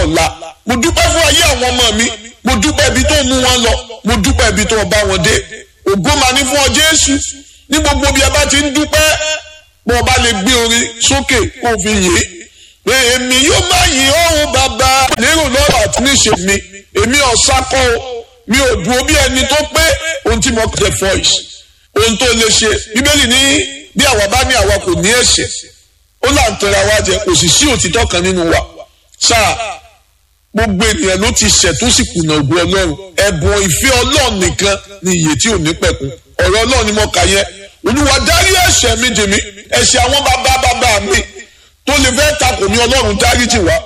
ọ̀la mo dúpẹ́ fún ayé àwọn ọmọ mi mo dúpẹ́ ibi tó mú wọn lọ mo dúpẹ́ ibi tó bá wọn dé ògo máa ní fún ọ Jésù ní gbogbo bí a bá ti ń dúpẹ́ bó o bá lè gbé orin sókè kó o fi yè é èmi yóò má yìn ọ́hún bàbá lérò lọ́rọ̀ àti níṣe mi èmi ọ̀sákọ́ o mi ò dúró bí ẹni tó pé ohun tí mo kẹ́ voice ohun tó lè ṣe bíbélì ní bí àwa bá ní àwa kò ní ẹ̀ṣẹ̀ ó là ń tẹra wa jẹ kò sì sí òtítọ́ kan nínú wa sáà gbogbo ènìyàn ló ti ṣẹ̀ tó sì kùnà ògùn ọlọ́run ẹ̀bùn ìfẹ́ ọlọ́run nìkan ni iye tí ò ní pẹ̀kun ọ̀rọ̀ ọlọ́run ni mo kà yẹn olúwa dárí ẹ̀ṣẹ̀ mi jì mí ẹ̀ṣẹ̀ àwọn bàbá bàbá mi tó lè fẹ́ takò ní ọlọ́run dáríjì wá